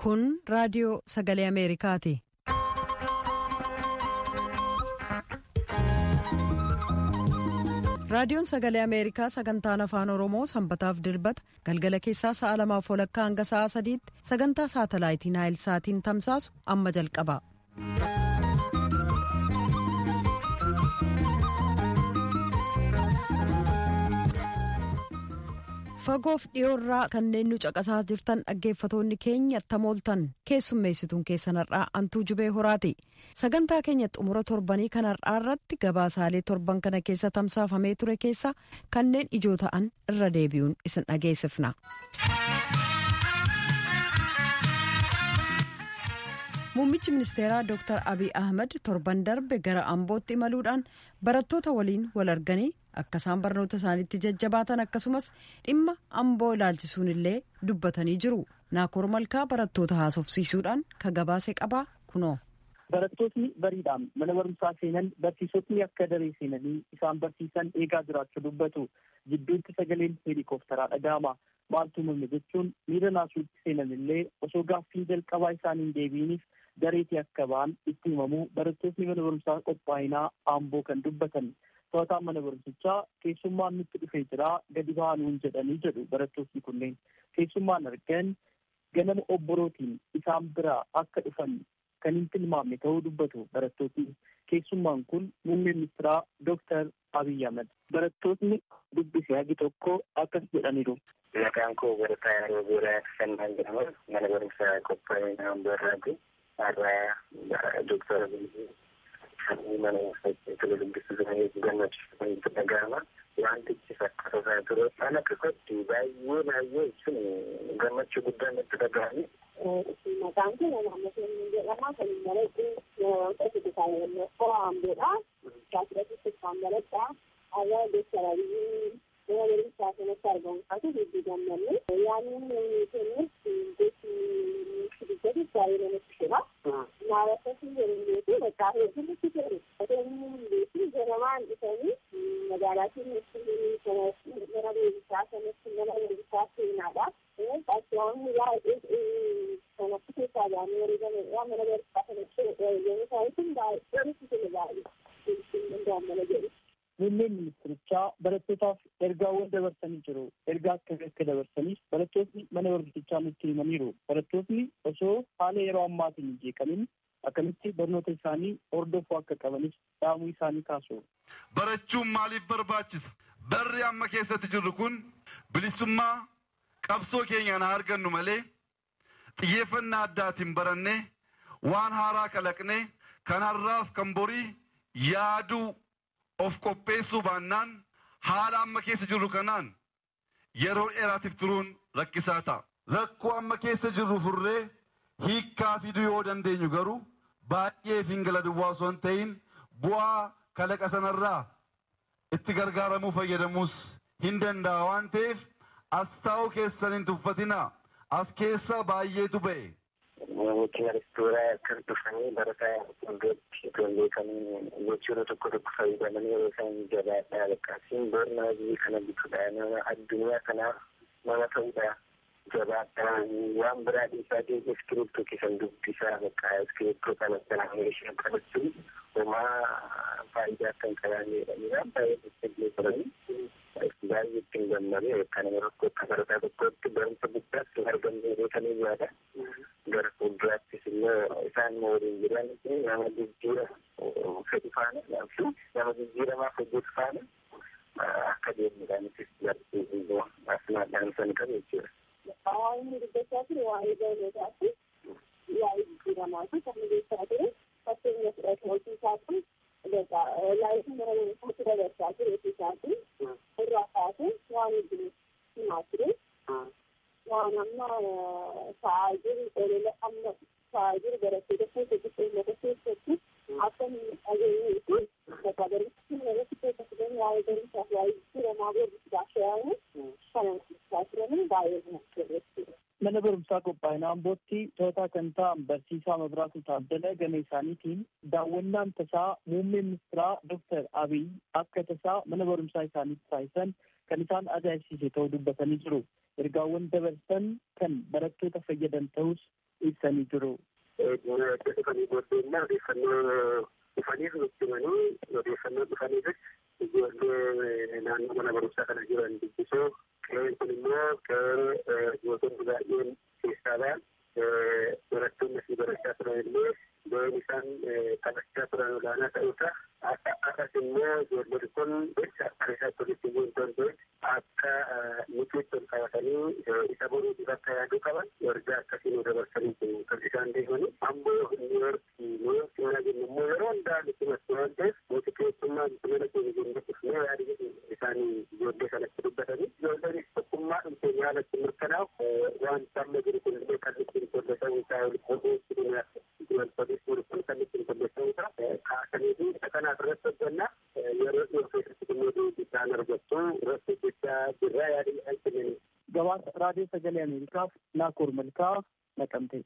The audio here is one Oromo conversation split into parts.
Kun raadiyoo sagalee Ameerikaati. Raadiyoon sagalee Ameerikaa sagantaan afaan Oromoo sanbataaf dilbata galgala keessaa sa'a lamaaf walakkaa hanga sa'a sadiitti sagantaa saatalaayitii Naayil Saatiin tamsaasu amma jalqaba. Fagoof dhiyoorraa kanneen nu caqasaa jirtan dhaggeeffatoonni keenya tamooltan keessummeessituun keessan har'aa antuu jubee horaati. Sagantaa keenya xumura torbanii kan har'aa irratti gabaasaalee torban kana keessa tamsaafamee ture keessa kanneen ijoo ta'an irra deebi'uun isin dhageessifna. Muummichi ministeeraa Dr. Abiy Ahmed torban darbe gara Ambootti imaluudhaan barattoota waliin wal arganii akka isaan barnoota isaaniitti jajjabaatan akkasumas dhimma amboo ilaalchisuun illee dubbatanii jiru. Naakoor Malkaa barattoota haasofsiisuudhaan ka gabaase qabaa kunoo. Barattootni bariidhaan mana barumsaa seenan barsiisotni akka daree seenanii isaan barsiisan eegaa jiraachuu dubbatu. Jidduutti sagaleen heelikooftaraa dhaga'ama. Maaltu mul'e jechuun miira naasuutti seenan illee osoo gaaffii jalqabaa isaaniin deebiiniif dareetii akka ba'an itti himamuu barattootni mana barumsaa qophaa'inaa amboo kan dubbatan. To'ataan mana barumsichaa keessummaan nutti dhufee jira gadi baanuun jedhanii jedhu barattootni kunneen. Keessummaan argan ganama obborootiin isaan biraa akka dhufan kan hin tilmaamne ta'uu dubbatu barattootni. Keessummaan kun muummee ministeeraa Dooktar Abiy Ahmed. Barattootni dubbise hagi tokko akkas jedhaniiru. Maqaan koo barataa yeroo boodaa Fannaan jedhama. Mana barumsaa qophaa'inaa amboo irraati. Har'aa Dooktar Abiy mana tole dubbisuu jiranii gammachiisu itti dhaga'ama. Wantichi fakkaata ture ana keessatti baay'ee baay'ee sun gammachuu guddaan itti dhaga'ame. Maqaan kun naannoo keenya jedhama. Kan malee yeroo itti taa'ee qoraambeedha. Shaakirratti kan maledha. Ayyaa deessaraabii mana barumsaa kanatti argamu isaatu hedduu gammanne. Yaanni kennis gosi dubbatu baay'ee namatti jira. Naawwatatti jedhameetu bakka hedduutti ture. Adeemni beeku ganamaan dhufanii magaalaa keenyatti mana beekumsaa kanatti mana beekumsaa seenaadha. Qaqqaboonni baay'ee kanatti keessaa baanee wareegameedha. Mana beekumsaa kanatti yommuu ta'u baay'ee nutti tole baay'ee danda'amana jedhu. Muummeen ministirichaa barattootaaf ergaawwan dabarsanii jiru. Ergaa akkamii akka dabarsaniif barattootni mana barumsichaa nutti himaniiru. Barattootni osoo haala yeroo ammaatiin hin jeeqamin akkamitti barnoota isaanii hordofuu akka qabanis dhaamuu isaanii kaasu. Barachuun maaliif barbaachisa? Barri amma keessatti jirru kun bilisummaa qabsoo keenyaan haa argannu malee xiyyeeffannaa addaatiin barannee waan haaraa kalaqnee kan har'aaf kan borii yaaduu of qopheessuu baannaan haala amma keessa jirru kanaan yeroo dheeraatiif turuun rakkisaa ta'a. Rakkoo amma keessa jirru furree hiikkaa fiduu yoo dandeenyu garuu baay'ee fingala duwwaa osoo hin ta'in bu'aa kalaqa sanarraa itti gargaaramuu fayyadamuus hin danda'a waan ta'eef as taa'uu keessan hin tuffatinaa as keessa baay'eetu ba'e. Namootni restooraa akkas dhufanii barataa iddootti ijoollee kan gochoota tokko tokko fayyadamanii yeroo isaan jabaadhaa lakkaasiin barnaa biyya kana bituudha nama addunyaa kanaaf nama ta'uudha jabaadhaa waan biraa dhiisaa ta'e iskiriiptoo keessan dubbisaa bakka iskiriiptoo kana kanaan meeshaa qabachuun homaa faayidaa kan qabaanne jedhanii baay'ee jajjabee turanii baay'ee ittiin gammadee kan rakkoo akka barataa tokkotti barumsa guddaas hin argamne beekanii yaada. gara fuulduraattis immoo isaan waliin jiran nama jijjiira fedhi faana nama jijjiiramaaf hojjetu faana akka deemuudhaanitis barsiisuu asmaadhaan san qabu jechuudha. Hawaasni dubbachaa ture waa'ee barnootaatti waa'ee jijjiiramaati kan dubbachaa ture fakkeenya fudhatu hojii isaatti laayifii mana barumsaatti dabarsaa ture hojii isaatti irraa kaasee waan hedduun himaa ture. waan amma ta'aa jiru olola amma ta'aa jiru barattoota keessatti uummata keessatti akka hin dhageenyeetu bakka barumsi irratti keessatti gani waa'ee barumsaaf waa'ee jijjiiramaa barumsaaf shaayamu kana ibsaa turanii baay'ee namatti mana barumsaa qophaa'ina Ambootti to'ataa kan ta'an barsiisaa Mabiraatu Taaddala gama isaaniitiin daawwannaan tasaa muummee ministeeraa Dr. Abiy akka tasaa mana barumsaa isaaniitti taasisan kan isaan ajaa'ibsiise ta'uu dubbatanii jiru. Ergaawwan dabarsan kan barattoota fayyadan ta'us ibsanii jiru. dhufanii booddeenna odeeffannoo dhufaniif nutti himanii odeeffannoo dhufaniifis ijoollee naannoo mana barumsaa kana jiran dubbisuu qe'een kun immoo qe'ee gootonni baay'een keessaa ba'an barattoonni asii barachaa turan illee ga'een isaan taphachaa turan olaanaa ta'uusa akkas immoo ijoolleen kun jecha akka isaatti walitti bu'uu hin danda'e akka nutiitti ol qabatanii isa boruu akka yaaduu qaban ergaa akkasii nu dabarsanii jiru kan isaan deemanii ammoo niiyorkii niiyorkii naa jennu immoo yeroo hundaa nutti matti waan ta'eef nuti keessummaa bineela keenya jennee dhufnee yaadii isaanii ijoollee kanatti dubbatanii ijoolleenis tokkummaa dhumteen yaalatti mirkanaa'u waan amma jiru kun illee kan ittiin tolleessa'uu isaa oduu ittiin polis kun kan ittiin tolleessa'uu isaa kaasanii fi isa kanaaf irratti hojjannaa yeroo dhiyoo keessatti immoo deebisaan argattu irratti hojjechaa jirra yaadii isaan kennanii. Gabaasa raadiyoo sagalee Ameerikaaf Naakoor Malkaa naqamte.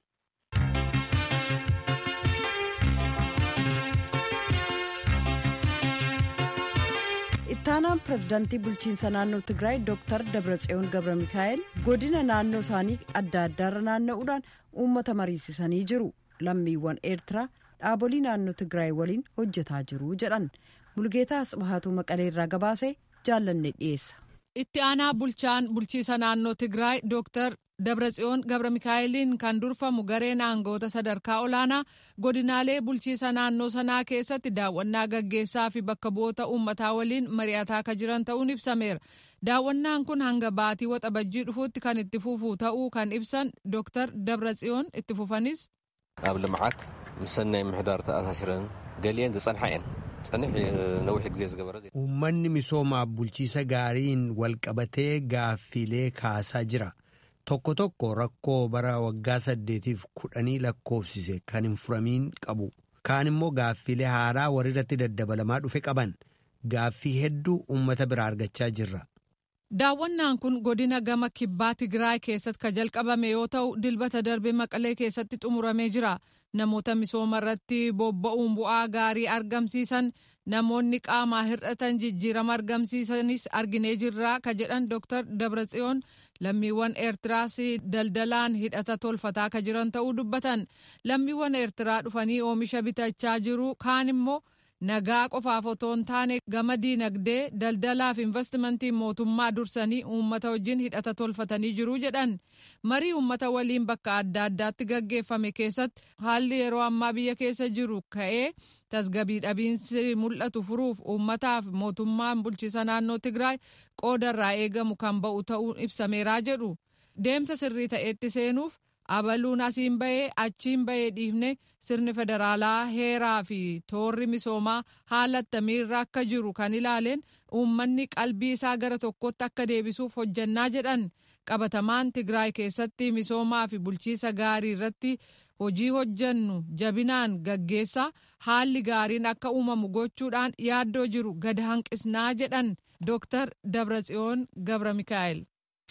ittaanaan pirezidaantii bulchiinsa naannoo tigraay dooktar dabratsiyoon gabra mikaa'el godina naannoo isaanii adda addaarra naanna'uudhaan uummata mariisisanii jiru lammiiwwan eertiraa dhaabolii naannoo tigraay waliin hojjetaa jiru jedhan mulgeetaa asbahatuu maqaleerraa gabaasee jaallanne dhiyeessa. itti aanaa bulchaan bulchiisa naannoo tigraay dooktar dabratsiyoon gabra mikaa'eliin kan durfamu gareen aangoota sadarkaa olaanaa godinaalee bulchiisa naannoo sanaa keessatti daawwannaa gaggeessaa fi bakka bu'oota uummataa waliin mari'ataa akka jiran ta'uun ibsameera daawwannaan kun hanga baatii waxabajjii dhufuutti kan itti fufu ta'uu kan ibsan dooktar dabratsiyoon itti fufanis. ኣብ ልምዓት ምስ ሰናይ ምሕዳር ተኣሳሲረን ገሊአን ዝጸንሓ እየን ጸኒሕ ነዊሕ ግዜ ዝገበረ uummanni misoomaaf bulchiisa gaariin walqabatee gaaffiilee kaasaa jira tokko tokko rakkoo bara waggaa saddeetiif kudhanii lakkoofsise kan hin furamiin qabu kaan immoo gaaffiilee haaraa warrirratti daddabalamaa dhufe qaban gaaffii hedduu uummata biraa argachaa jirra. daawwannaan kun godina gama kibbaa tigraay keessatti ka jalqabame yoo ta'u dilbata darbe maqalee keessatti xumuramee jira namoota misooma irratti bobba'uun bu'aa gaarii argamsiisan namoonni qaamaa hir'atan jijjiirama argamsiisanis arginee jirraa ka jedhan dooktar dabratsiyoon lammiiwwan eertiraas daldalaan hidhata tolfataa ka jiran ta'uu dubbatan lammiiwwan eertiraa dhufanii oomisha bitachaa jiru kaan immoo nagaa qofaaf otoo hin taane gama diinagdee daldalaaf investimentii mootummaa dursanii uummata wajjin hidhata tolfatanii jiru jedhan marii uummata waliin bakka adda addaatti gaggeeffame keessatti haalli yeroo ammaa biyya keessa jiru ka'ee tasgabii dhabiinsi mul'atu furuuf uummataaf mootummaan bulchiisa naannoo tigraay qoodarraa eegamu kan ba'u ta'uun ibsameeraa jedhu deemsa sirrii ta'etti seenuuf abaluun asiin bahee achiin bahee dhiifne sirni federaalaa heeraa fi toorri misoomaa haala attamiirra akka jiru kan ilaaleen uummanni qalbii isaa gara tokkotti akka deebisuuf hojjannaa jedhan qabatamaan tigraay keessatti misoomaa fi bulchiisa gaarii irratti hojii hojjannu jabinaan gaggeessaa haalli gaariin akka uumamu gochuudhaan yaaddoo jiru gad hanqisnaa jedhan dooktar dabratsiyoon gabra mikaa'el.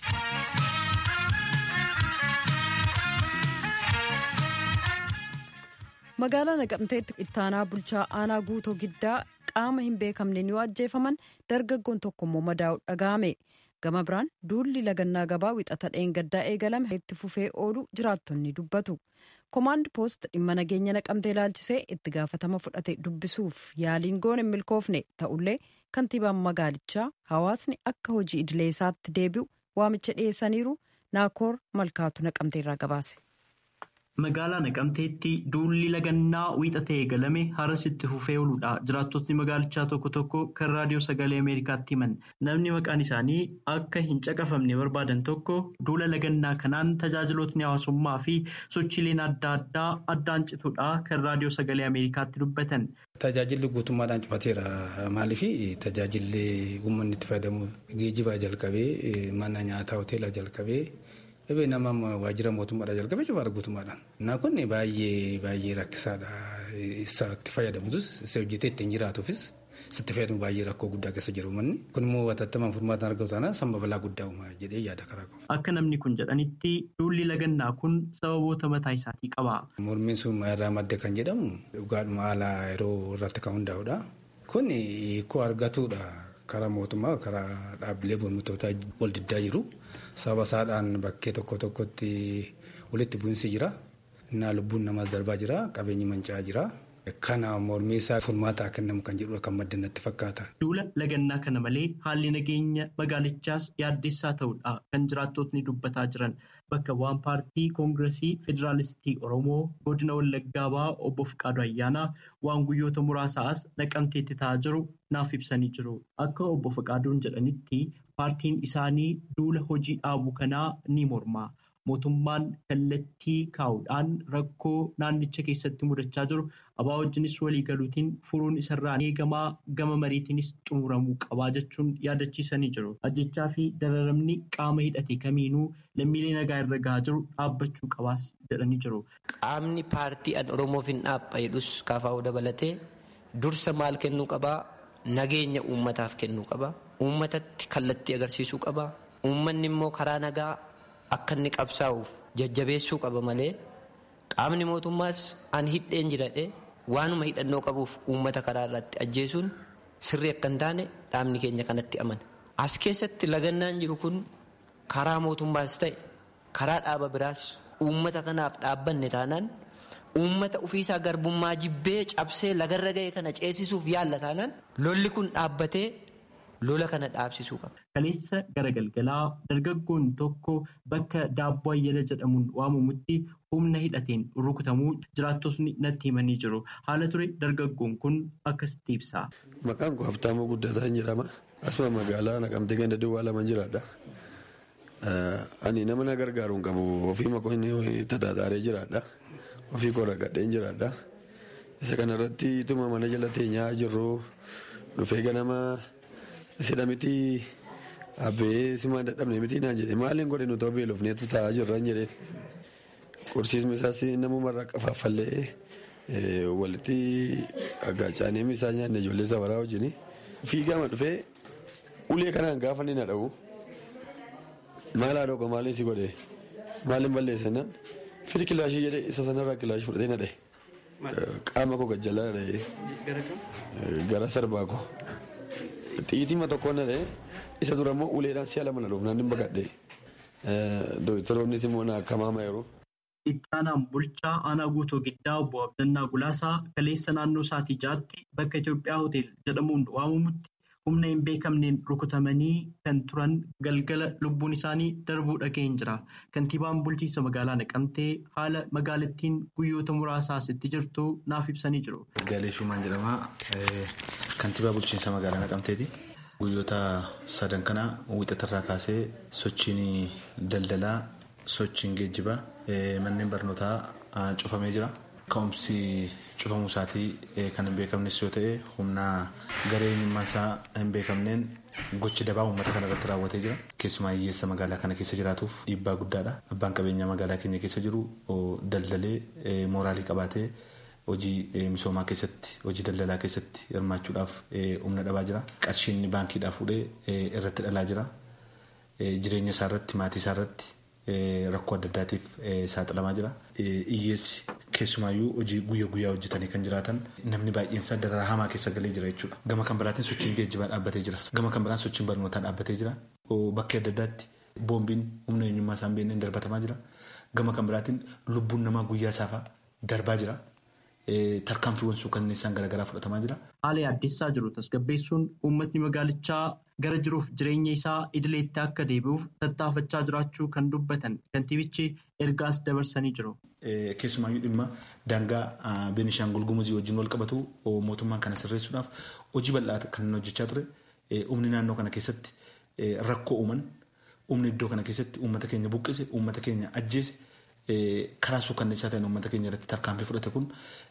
magaalaa naqamteetti ittaanaa bulchaa aanaa guutoo giddaa qaama hin beekamneen yoo ajjeefaman dargaggoon tokko immoo madaa'u dhaga'ame gama biraan duulli lagannaa gabaa wixata dheengaddaa eegalame itti fufee oolu jiraattonni dubbatu komaand poost dhimma nageenya naqamtee ilaalchisee itti gaafatama fudhate dubbisuuf yaaliin goone hin milkoofne ta'ullee kantiibaan magaalichaa hawaasni akka hojii idilee isaatti deebi'u waamicha dhiyeessaniiru naakoor malkaatu naqamteerraa gabaase. Magaalaa Naqamteetti duulli lagannaa wiixatee eegalame haras itti fufee ooludha. Jiraattotni magaalichaa tokko tokko kan raadiyoo sagalee Ameerikaatti himan. Namni maqaan isaanii akka hin caqafamne barbaadan tokko duula lagannaa kanaan tajaajilootni hawaasummaa fi sochiileen adda addaa addaan cituudha kan raadiyoo sagalee Ameerikaatti dubbatan. Tajaajilli guutummaadhaan cufateera. Maaliif tajaajilli uummanni itti fayyadamu geejjibaa jalqabee mana nyaataa hoteelaa jalqabee. Dhibee nama waajjira mootummaadhaa jalqabee cufaadha guutummaadhaan. Naa kun baay'ee baay'ee rakkisaadha. Isa itti fayyadamutus isa hojjetee ittiin jiraatuufis sitti fayyadamu baay'ee rakkoo guddaa keessa jiru manni kun immoo watattamaan furmaataan argamu taanaan samba balaa guddaa uumaa jedhee yaada karaa qabu. Akka namni kun jedhanitti duulli lagannaa kun sababoota mataa isaatii qaba. Mormiin sun irraa madde kan jedhamu dhugaadhuma haala yeroo irratti kan hundaa'udha. Kun hiikoo argatuudha karaa mootummaa karaa dhaabbilee mormitootaa wal diddaa jiru. Sababa isaadhaan bakkee tokko tokkotti walitti bu'iinsi jira. Innaa lubbuun namaas darbaa jira. Qabeenyi manca'aa jira. Kana mormii isaa furmaataa kennamu kan jedhu kan madda natti fakkaata. Duula lagannaa kana malee haalli nageenya magaalichaas yaaddessaa ta'uudha kan jiraattotni dubbataa jiran. Bakka bu'aan paartii koongiresii federaalistii Oromoo godina Wallaggaa ba'aa obbo Fiqaadu Ayyaanaa waan guyyoota muraasaas naqamteetti ta'aa jiru naaf ibsanii jiru. Akka obbo Fiqaaduun jedhanitti paartiin isaanii duula hojii dhaabuu kanaa ni morma. Mootummaan kallattii kaa'uudhaan rakkoo naannicha keessatti mudachaa jiru abaa wajjinis waliigaluutiin furuun isarraa eegamaa gama mariitiinis xumuramuu qabaa jechuun yaadachiisanii jiru. Ajjechaa fi dararamni qaama hidhate kamiinuu lammiilee nagaa irra gahaa jiru dhaabbachuu qabaas jedhanii jiru. Qaamni paartii an Oromoof hin dhaabba jedhus kaafaa'uu dabalatee dursa maal kennuu qabaa? Nageenya uummataaf kennuu qabaa. Uummatatti kallattii agarsiisuu qabaa. Uummanni immoo karaa nagaa akka inni qabsaa'uuf jajjabeessuu qaba malee qaamni mootummaas an hidheen jiradhe waanuma hidhannoo qabuuf uummata karaa irratti ajjeesuun sirrii akka hin taane dhaabni keenya kanatti amana. As keessatti lagannaan jiru kun karaa mootummaas ta'e karaa dhaaba biraas uummata kanaaf dhaabbanne taanaan uummata ofiisaa garbummaa jibbee cabsee lagarra ga'e kana ceesisuuf yaalla taanaan lolli kun dhaabbatee lola kana dhaabsisuu qaba. Kaleessa gara galgalaa dargaggoon tokko bakka daabboo ayyala jedhamuun waamamutti humna hidhateen rukutamuu jiraattotni natti himanii jiru. Haala ture dargaggoon kun akkasitti ibsa. Maqaan koo Habtaamuu Guddataa jedhama. Asuma magaalaa naqamtee ganda duwwaa lama jiraadha. Ani nama na gargaaru hin qabu. Ofii makoo inni tataataaree jiraadha. Ofii koo ragadheen jiraadha. Isa kanarratti ituma mana jala teenyaa jirru dhufee ganama sidha miti abbee simaan dadhabne miti naan jedhe maaliin godhe nuti beelofneetu taa'aa jirran jedheen. Qorsiisni isaas namumarraa qafaafallee walitti aggaacaaneem isaa nyaanne ijoollee safaraa wajjin fiigama dhufee ulee kanaan gaafa ni na dha'u maal haadha oga maaliin si godhe maaliin balleesse naan firi kilaashii jedhee isa sanarraa kilaashii fudhatee na dha'e qaama koo gajjalaa na dha'e gara sarbaa koo xiitima tokko na dha'e isa dura immoo uleedhaan si'a lama na dhuuf naan hin baqadhe doktoroonnis immoo na akkamaama yeroo. Itti aanaan bulchaa aanaa guutuu giddaa obbo Abdannaa Gulaasaa kaleessa naannoo sa'aatii ja'aatti bakka Itoophiyaa Hotel jedhamuun waamamutti humna hin beekamneen rukutamanii kan turan galgala lubbuun isaanii darbuu dhaga'een jira. Kantiibaan bulchiinsa magaalaa Naqamtee haala magaalattiin guyyoota muraasaas itti jirtu naaf ibsanii jiru. Gaalee Shumaan jedhama. Kantiibaa bulchiinsa magaalaa Naqamteeti. Guyyoota sadan kana wixatarraa kaasee sochiin daldalaa sochiin geejjibaa manneen barnootaa cufamee jira. Ka'umsi cufamuu isaatii kan hin beekamnes yoo ta'e humna garee eenyummaan isaa hin beekamneen gochi dabaa uummata kana irratti raawwatee jira. Keessumaa hiyyeessa magaalaa kana keessa jiraatuuf dhiibbaa guddaadha. Abbaan qabeenyaa magaalaa keenya keessa jiru daldalee mooraalii qabaatee hojii misoomaa keessatti hojii daldalaa keessatti hirmaachuudhaaf humna dhabaa jira. Qarshiin baankiidhaa fuudhee irratti dhalaa jira. Jireenya isaa irratti maatii isaa irratti rakkoo adda addaatiif saaxilamaa jira. Hiyyeessi keessumaayyuu hojii guyyaa guyyaa hojjetanii kan jiraatan namni baay'een isaa dararaa hamaa keessa galee jira jechuudha. Gama kan biraatiin sochiin geejjibaa dhaabbatee jira. Gama kan biraan sochiin barnootaa dhaabbatee jira. Bakkee adda addaatti boombiin humna eenyummaa isaan beekneen darbatamaa jira. Gama kan biraatiin lubbuun namaa guyyaa saafaa darbaa jira. Tarkaanfiiwwan suukanneessaan garaagaraa fudhatamaa jira. Haala yaaddessaa jiru tasgabbeessuun uummatni magaalichaa gara jiruuf jireenya isaa idileetti akka deebi'uuf tattaafachaa jiraachuu kan dubbatan kantiibichi ergaas dabarsanii jiru. Keessumaayyuu dhimma daangaa Beenishaangul Gumuzii wajjin wal qabatu mootummaan kana sirreessuudhaaf hojii bal'aa kan hojjechaa ture. Humni naannoo kana keessatti rakkoo uuman humni iddoo kana keessatti uummata keenya buqqise uummata keenya ajjeese. karaa suukanneessaa ta'een uummata keenya irratti tarkaanfii fudhate kun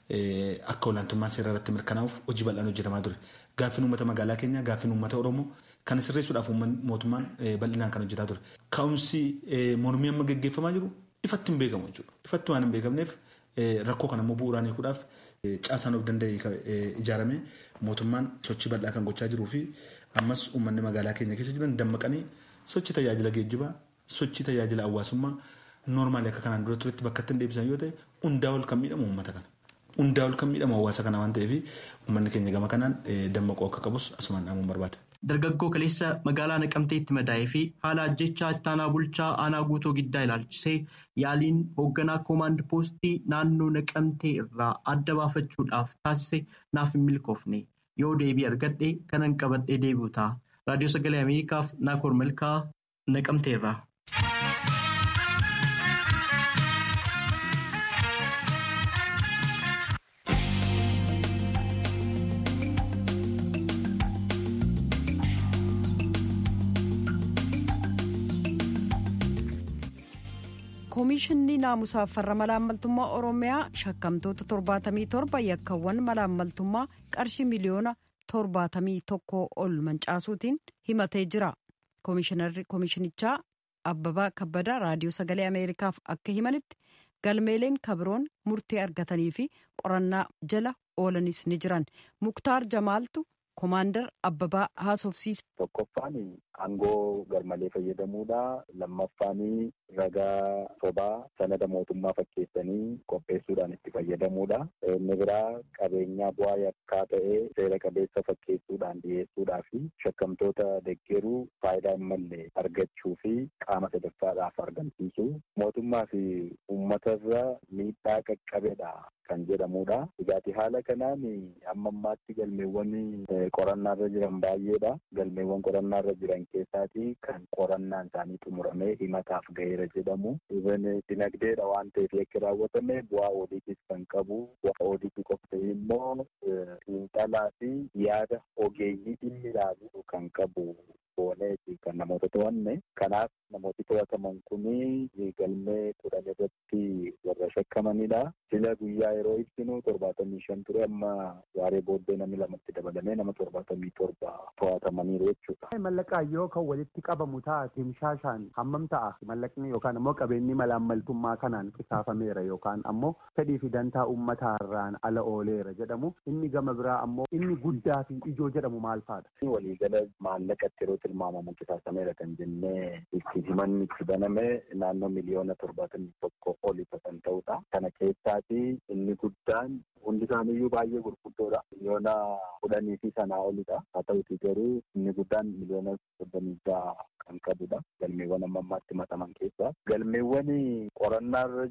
akka olaantummaan seeraa irratti mirkanaa'uuf hojii bal'aan hojjetamaa ture. Gaaffiin uummata magaalaa keenyaa gaaffiin uummata Oromoo kan sirreessuudhaaf mootummaan bal'inaan kan hojjetaa ture. Ka'umsi mormii amma gaggeeffamaa jiru ifatti hin beekamu jechuudha. Ifatti waan hin beekamneef rakkoo kana immoo bu'uuraan hiikuudhaaf caasaan of danda'e ijaarame mootummaan sochii bal'aa kan gochaa jiruu fi ammas uummanni magaalaa keenya keessa jiran dammaqanii sochii tajaajila geejjibaa sochii tajaajila hawaasummaa noormaali akka kanaan dura turetti bakka ittiin deebisan yoo ta'e hundaa ol kan miidhamu uummata kana. Hundaa ol kan miidhamu hawaasa kana waan ta'eef uummanni keenya gama kanaan dammaquu akka qabus asumaan dhaamuun barbaada. Dargaggoo kaleessa magaalaa Naqamteetti madaa'ee fi haala ajjechaa ittaanaa bulchaa aanaa guutuu giddaa ilaalchisee yaaliin hoogganaa koomaand poostii naannoo Naqamtee irraa adda baafachuudhaaf taasise naaf hin milkoofne yoo deebii argadhe kanan qabadhee deebi'u ta'a. Raadiyoo Sagalee Ameerikaaf Naakoor Malkaa Naqamteerraa. koomishinni naamusaaf farra malaammaltummaa oromiyaa shakkamtoota 77 yakkawwan malaammaltummaa qarshii miliyoona 71 ol mancaasuutiin himatee jira koomishinichaa abbabaa kabbada raadiyoo sagalee ameerikaaf akka himanitti galmeeleen kabiroon murtee argatanii fi qorannaa jala oolanis ni jiran muktaar jamaaltu koomaandar abbabaa haasofsiisa. tokkoffaan aangoo garmalee fayyadamuudha lammaffaan ragaa sobaa sanada mootummaa fakkeessanii qopheessuudhaan itti fayyadamuudha inni biraa qabeenyaa bu'aa yakkaa ta'ee seera qabeessa fakkeessuudhaan dhiyeessuudhaa fi shakkamtoota deggeruu faayidaa hin malle argachuu fi qaama sadaffaadhaaf argamsiisu mootummaa fi uummatarra miidhaa qaqqabedha kan jedhamudha egaati haala kanaan amma ammaatti galmeewwan qorannaarra jiran baay'eedha galmeewwan qorannaarra jiran keessaati kan qorannaan isaanii xumuramee himataaf ga'eera jedhamu dinagdeedha waan ta'eef yakki raawwatame bu'aa oodiitiis kan qabu bu'aa oodiitii qofa ta'e immoo xiinxalaa fi yaada ogeeyyii dhimmi ilaalu kan qabu booneeti kan namoota to'anne kanaaf namooti to'ataman kuni galmee kudhan irratti warra shakkamanidha sila guyyaa yeroo ibsinu torbaatamii shan ture amma waaree booddee namni lamatti dabalamee nama torbaatamii torba to'atamaniiru jechuudha. Mallaqaayyoo kan walitti qabamu ta'a timshaashaan hammam ta'a mallaqni yookaan ammoo qabeenyi malaammaltummaa kanaan qisaafameera yookaan ammoo fedhii fi dantaa uummataarraan ala ooleera jedhamu inni gama biraa ammoo inni guddaa fi ijoo jedhamu maal fa'aadha. Waliigala maallaqatti yeroo tilmaamamu qisaasameera kan jennee itti himanni itti baname naannoo miliyoona torbaatamii tokko oli kan ta'udha. Kana keessaati inni guddaan hundi isaaniiyyuu baay'ee gurguddoodha. Miliyoona kudhanii fi sanaa olidha. Haa ta'uti garuu inni guddaan miliyoona soddomii ja'a kan qabudha. Galmeewwan amma ammaatti mataman keessaa. Galmeewwan qorannaarra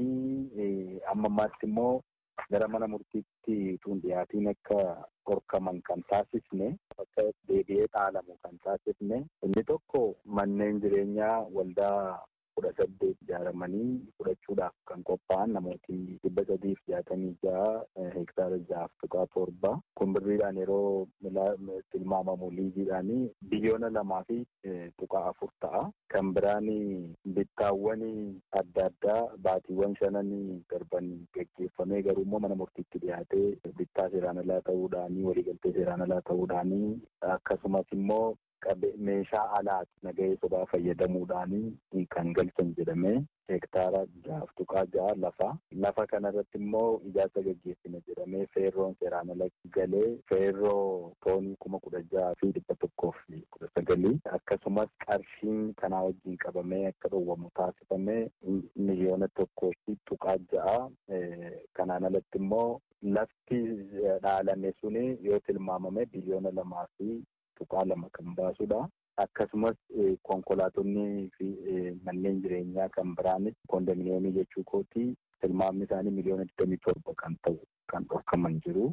jiranii amma ammaatti immoo gara mana murtiitti tun dhiyaatiin akka gorkaman kan taasisne akka deebi'ee dhaalamu kan taasisne inni tokko manneen jireenyaa waldaa kudha saddeet ijaaramanii fudhachuudhaaf kan qophaa'an namooti dhibba sadiif jaatamii ja'a hektaara ja'aaf tuqaa torba kun birriidhaan yeroo tilmaamamu liiziidhaan biliyoona lamaa fi tuqaa afur ta'a. Kan biraan bittaawwan adda addaa baatiiwwan shanan darban geggeeffamee garuu immoo mana murtiitti dhiyaatee bittaa seeraan alaa ta'uudhaanii waliigaltee seeraan alaa ta'uudhaanii akkasumas immoo meeshaa alaati nagahee sobaa fayyadamuudhaanii kan galchan jedhamee hektaara ja'aaf tuqaa ja'a lafa lafa kanarratti immoo ijaarsa gaggeessina jedhamee feerroon seeraan ala galee feerroo toonii kuma kudha ja'a fi dhibba tokkoof kudha sagalii akkasumas qarshiin kanaa wajjin qabamee akka dhowwamu taasifamee miliyoona tokkoo fi tuqaa ja'a kanaan alatti immoo lafti dhaalame suni yoo tilmaamame biliyoona lamaa fi tuqaa lama kan baasudha. Akkasumas konkolaatonni fi manneen jireenyaa kan biraanis kondominiyeemii jechuu kooti tilmaamni isaanii miliyoona digdamii torba kan ta'u kan dhorkaman jiru.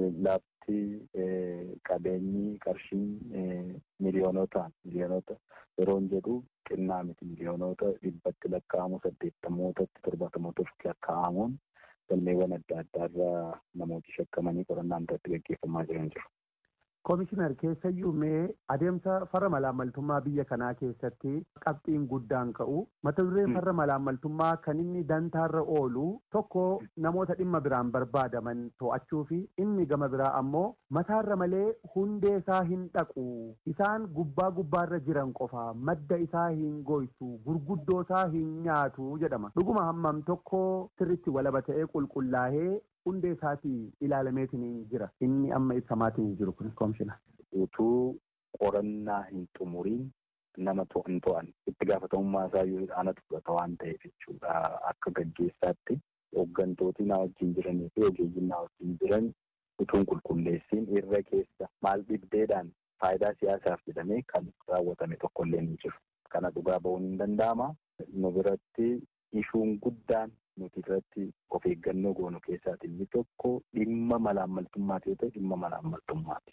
Lafti qabeenyi qarshiin miliyoonota miliyoonota yeroon jedhu xinnaa miti miliyoonota dhibbatti lakkaa'amu saddeettamootatti torbaatamootatti lakkaa'amuun galmeewwan adda addaarraa namooti shakkamanii qorannaan irratti gaggeeffamaa jiran jiru. Koomishinar keessayyuu mee adeemsa farra malaammaltummaa biyya kanaa keessatti qabxiin guddaan ka'u mata dureen farra malaammaltummaa kan inni dantaarra oolu tokko namoota dhimma biraan barbaadaman to'achuu fi inni gama biraa ammoo mataarra malee hundee isaa hin dhaqu isaan gubbaa gubbaarra jiran qofa madda isaa hin goysu gurguddoo isaa hin nyaatu jedhama dhuguma hammam tokko sirritti walaba ta'ee qulqullaa'ee hundee isaatii ilaalameetiin jira inni amma ibsamaatiin jiru kun koomishina. Utuu qorannaa hin xumuriin nama hin to'an itti gaafatamummaa isaa yoo anatu fudhata waan ta'eef jechuudha akka gaggeessaatti hooggantooti na wajjin jiranii fi ogeeyyiin na wajjin jiran utuun qulqulleessiin irra keessa maal dhibdeedhaan faayidaa siyaasaaf jedhamee kan raawwatame tokkollee ni jiru. Kana dhugaa ba'uun hin danda'ama. Nu biratti ishuun guddaan nuti irratti of eeggannoo goonu keessaatii inni tokko dhimma malaammaltummaati yoo ta'e dhimma malaammaltummaati.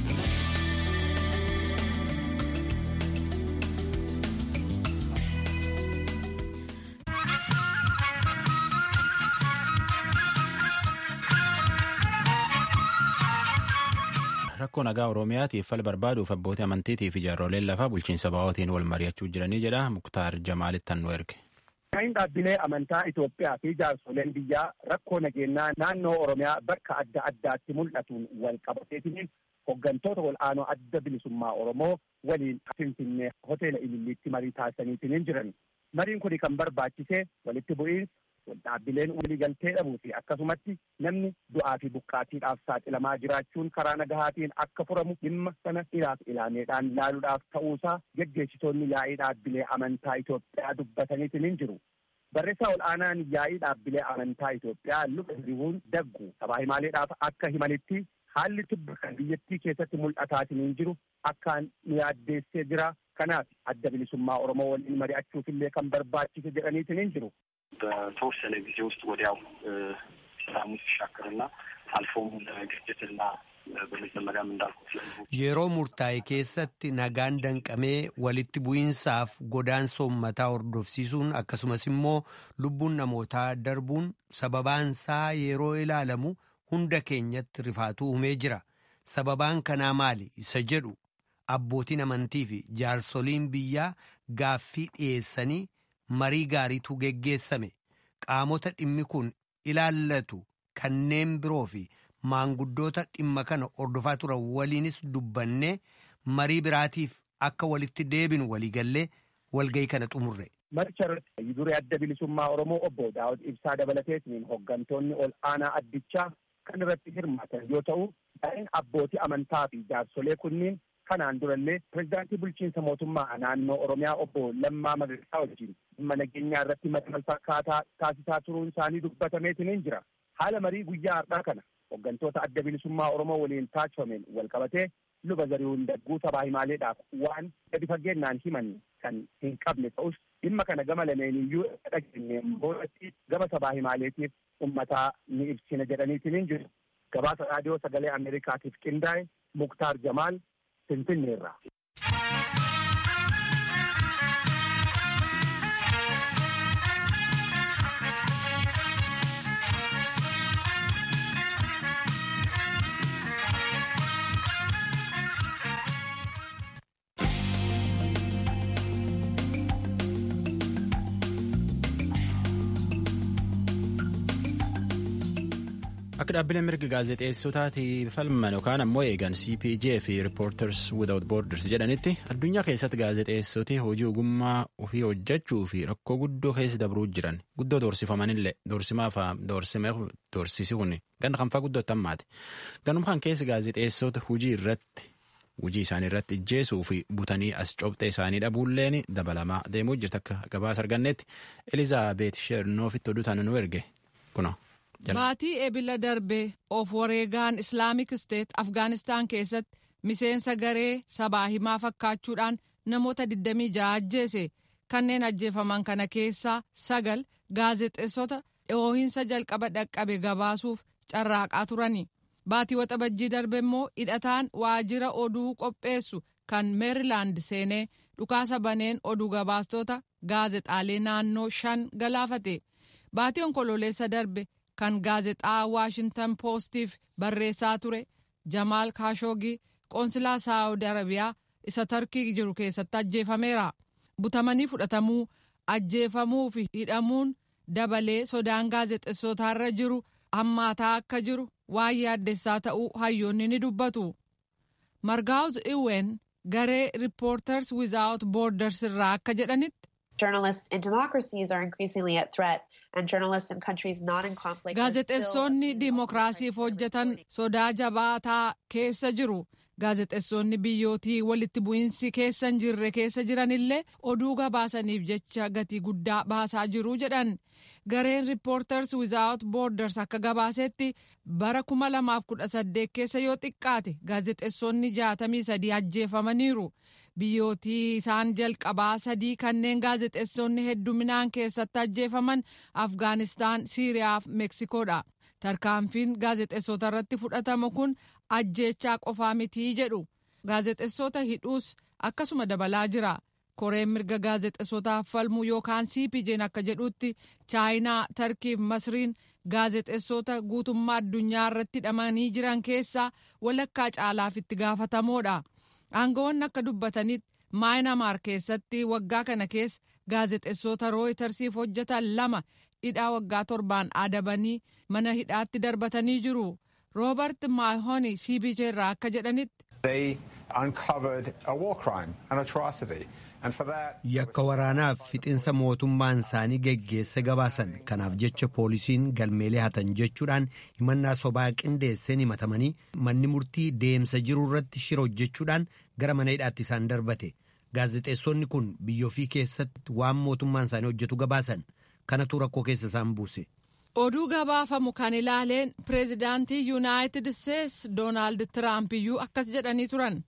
rakkoo nagaa oromiyaatiif fala barbaaduuf abbootii amantiitii fi jaarroleen lafaa bulchiinsa ba'ootiin wal mari'achuu jiranii jedha muktaar jamaalitti nu erge. Kan dhaabbilee amantaa Itoophiyaa fi jaarsoleen biyyaa rakkoo nageenyaa naannoo Oromiyaa bakka adda addaatti mul'atuun wal qabateetiin hooggantoota wal'aanoo adda bilisummaa Oromoo waliin Finfinnee hoteela Ililliitti marii taasisaniitiin jiran. Mariin kun kan barbaachise walitti bu'iinsa dhaabbileen waliigaltee dhabuu fi akkasumatti namni du'aa fi buqqaatiidhaaf saaxilamaa jiraachuun karaa nagahaatiin akka furamu dhimma sana ilaaf ilaameedhaan laaluudhaaf ta'uusaa geggeessitoonni yaa'ii dhaabbilee amantaa Itoophiyaa dubbataniitiin hin jiru. Barreessaa ol'aanaan yaa'ii dhaabbilee amantaa Itoophiyaa luba hiribuun daggu sabaa himaaleedhaaf akka himanitti haalli tibba kan biyyattii keessatti mul'ataatiin hin jiru akkaan nu yaaddeessee jira. Kanaaf adda bilisummaa Oromoo waliin mari'achuufillee kan barbaachise jedhaniitiin hin jiru. በተወሰነ ጊዜ ውስጥ ወዲያው ሰላሙ ሲሻክርና አልፎም ግጭትና በመጀመሪያም እንዳልኩት yeroo murtaa'e keessatti nagaan danqamee walitti bu'iinsaaf godaansa uummataa hordofsiisuun akkasumas immoo lubbuun namootaa darbuun sababaansaa yeroo ilaalamu hunda keenyatti rifaatuu uumee jira sababaan kanaa maali isa jedhu abbootiin amantii fi jaarsoliin biyyaa gaaffii dhiyeessanii marii gaariitu geggeessame qaamota dhimmi kun ilaallatu kanneen biroo fi maanguddoota dhimma kana hordofaa turan waliinis dubbannee marii biraatiif akka walitti deebinu waliigallee walgayii kana xumurre. Maricha irratti duree adda bilisummaa Oromoo obbo Daawud Ibsaa dabalateetiin hooggantoonni ol aanaa addichaa kan irratti hirmaatan yoo ta'u, daa'in abbootii amantaa fi jaarsolee kunniin kanaan durallee pirezidaantii bulchiinsa mootummaa naannoo Oromiyaa obbo Lammaa Magariisaa wajjin dhimma nageenyaa irratti marii walfakkaataa taasisaa turuun isaanii dubbatameetiin hin jira. Haala marii guyyaa har'aa kana hooggantoota adda bilisummaa Oromoo waliin taasifameen wal qabatee luba zarihuun dagguu sabaa himaaleedhaaf waan gadi fageennaan himan kan hin qabne ta'us dhimma kana gama lameeniyyuu dhageenyeen boodatti gama sabaa himaaleetiif ummataa ni ibsina jedhaniitiin hin jiru. Gabaasa raadiyoo sagalee Ameerikaatiif qindaa'e Muktaar Jamaal Finfinneerraa. akka dhaabbileen mirga gaazexeessotaatiif falman yookaan ammoo eegan cpj fi reporters without borders jedhanitti addunyaa keessatti gaazexeessoti hojii ogummaa ofii hojjechuu fi rakkoo guddoo keessa dabruu jiran guddoo doorsifamanillee doorsimaaf doorsisuun ganda kanfaa guddootti hammaate ganuma kan keessa gaazexeessota hojii irratti hojii isaanii irratti ijjeesuu fi butanii as cobxee isaanii dhabuulleen dabalamaa deemuu jirti akka gabaasa argannetti elizaabeet sheernoofitti oduu tana nu erge kuna. Baatii ebila darbee of wareegaan Islaamik Steet Afgaanistaan keessatti miseensa garee sabaa himaa fakkaachuudhaan namoota 26 ajjeese kanneen ajjeefaman kana keessaa sagal gaazexeessota dhoohinsa jalqaba dhaqqabe gabaasuuf carraaqaa turani. Baatii waxabajjii darbe immoo hidhataan waajjira oduu qopheessu kan meerilaand seenee dhukaasa baneen oduu gabaastota gaazexaalee naannoo shan galaafate. Baatii onkololeessa darbe. kan gaazexaa waashintan poostiif barreessaa ture jamaal kaashoogii qoonsilaa saawud arabiyaa isa tarkii jiru keessatti ajjeefameera butamanii fudhatamuu ajjeefamuu fi hidhamuun dabalee sodaan gaazexessootaarra jiru hammaataa akka jiru waan yaaddessaa ta'uu hayyoonni ni dubbatu margaawuz iween garee riippoorters wizaawut boorders irraa akka jedhanitti. Journalists in democracies are increasingly at threat, and journalists in countries not in conflict. Gaazexeessonni dimookiraasiif hojjetan sodaa jabaataa keessa jiru. Gaazexeessonni biyyootii walitti bu'iinsi keessa hin jirre keessa jiranillee oduu gabaasaniif jecha gatii guddaa baasaa jiru jedhan. Gareen Reporters Without Borders akka gabaasetti bara 2018 keessa yoo xiqqaate gaazexeessonni 63 ajjeefamaniiru. biyyootii isaan jalqabaa sadii kanneen gaazexeessonni hedduminaan keessatti ajjeefaman afgaanistaan siiriyaa fi meksikoodha tarkaanfiin gaazexeessota irratti fudhatamu kun ajjeechaa qofaa mitii jedhu gaazexeessota hidhuus akkasuma dabalaa jira koreen mirga gaazexeessotaaf falmuu yookaan cpj'n akka jedhutti chaayinaa tarkiif masriin gaazexeessota guutummaa addunyaa irratti hidhamanii jiran keessaa walakkaa caalaaf itti gaafatamoodha. aangawoonni akka dubbatanitti maayinamaar keessatti waggaa kana keessa gaazexeessota rooyitersiif hojjetan lama hidhaa waggaa torbaan adabanii mana hidhaatti darbatanii jiru roobert maahoni cpj irraa akka jedhanitti. yakka waraanaaf fixinsa mootummaan isaanii geggeessa gabaasan kanaaf jecha poolisiin galmeelee hatan jechuudhaan himannaa sobaa qindeesseen himatamanii manni murtii deemsa jiru irratti shira hojjechuudhaan gara mana hidhaatti isaan darbate gaazexeessonni kun biyya ofii keessatti waan mootummaan isaanii hojjetu gabaasan kanatu rakkoo keessa isaan buuse. oduu gabaafamu kan ilaaleen pireezidaantii yuunaayitid isteets doonaald tiraamp iyyuu akkas jedhanii turan.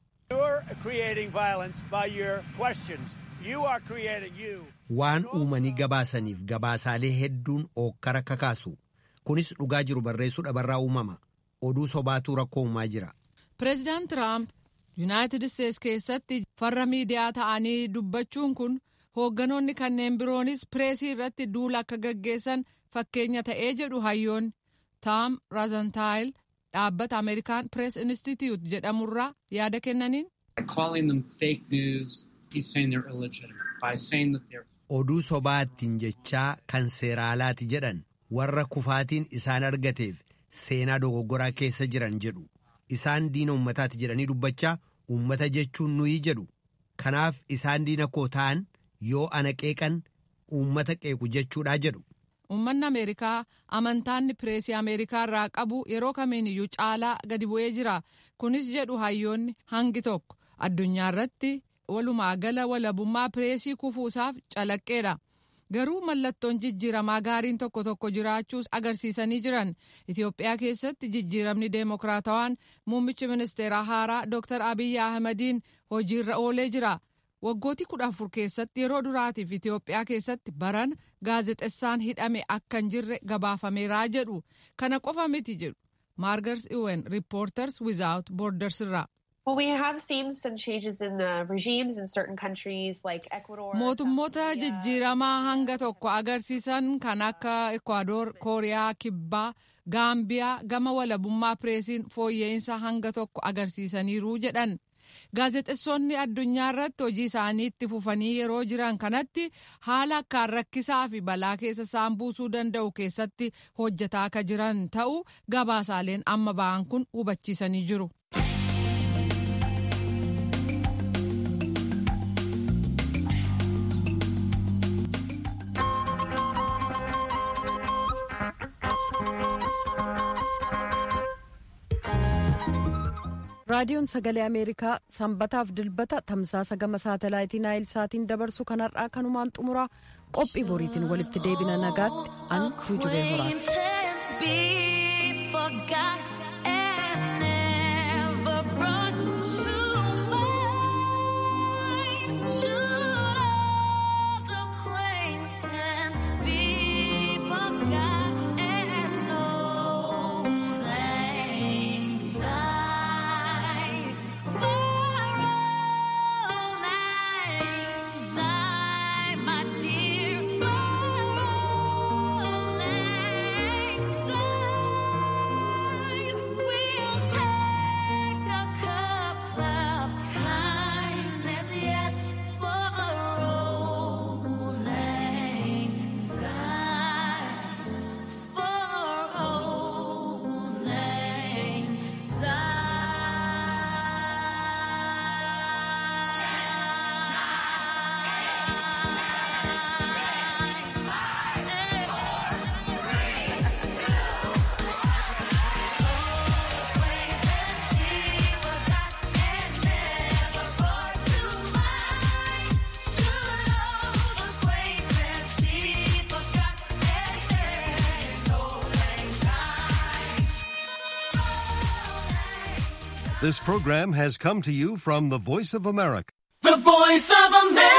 waan uumanii gabaasaniif gabaasaalee hedduun ookkara kakaasu kunis dhugaa jiru barreessuu dhabarraa uumama oduu sobaatu rakkoo uumaa jira. pireezidaant tiraamp yuunaayitid isteets keessatti farra miidiyaa ta'anii dubbachuun kun hoogganoonni kanneen biroonis pireesii irratti duula akka gaggeessan fakkeenya ta'ee jedhu hayyoonni taam raazantaayil dhaabbata ameerikaan pirees institute jedhamurraa yaada kennaniin. oduu sobaattiin jechaa kan seeraalaati jedhan warra kufaatiin isaan argateef seenaa dogoggoraa keessa jiran jedhu isaan diina ummataati jedhanii dubbachaa ummata jechuun nuyi jedhu kanaaf isaan diina koo ta'an yoo ana qeeqan ummata qeequ jechuudha jedhu. Uummanni Ameerikaa amantaanni pireesii Ameerikaa irraa qabu yeroo kamiiniyyuu caalaa gadi bu'ee jira. Kunis jedhu hayyoonni hangi tokko addunyaa irratti walumaa gala walabummaa pireesii kufuusaaf calaqqeedha. Garuu mallattoon jijjiiramaa gaariin tokko tokko jiraachuus agarsiisanii jiran. Itoophiyaa keessatti jijjiiramni deemokiraatawaan muummichi ministeeraa haaraa Dr. Abiyyi Ahmadiin hojiirra oolee jira. Waggootii kudha afur keessatti yeroo duraatiif Itoophiyaa keessatti baran gaazexessaan hidhame akka hin jirre gabaafameeraa jedhu. Kana qofa miti jedhu. Maargars Iwen Reporters Without Borders irraa. Mootummoota jijjiiramaa hanga tokko agarsiisan kan akka Ekwaador, Kooriyaa, Kibbaa, Gaambiyaa gama walabummaa pireesiin fooyya'insa hanga tokko agarsiisaniiru jedhan. Gaazexeessonni addunyaa irratti hojii isaanii itti fufanii yeroo jiran kanatti haala akkaan rakkisaa fi balaa keessa isaan buusuu danda'u keessatti hojjetaa akka jiran ta'uu gabaasaaleen amma ba'an kun hubachiisanii jiru. raadiyoon sagalee ameerikaa sanbataaf dilbata tamsaasa gama saatalaayitii naayil saatiin dabarsu kanarraa kanumaan xumuraa qophii boriitiin walitti deebina nagaatti an tuujubee This program has come to you from the Voice of America. The Voice of America.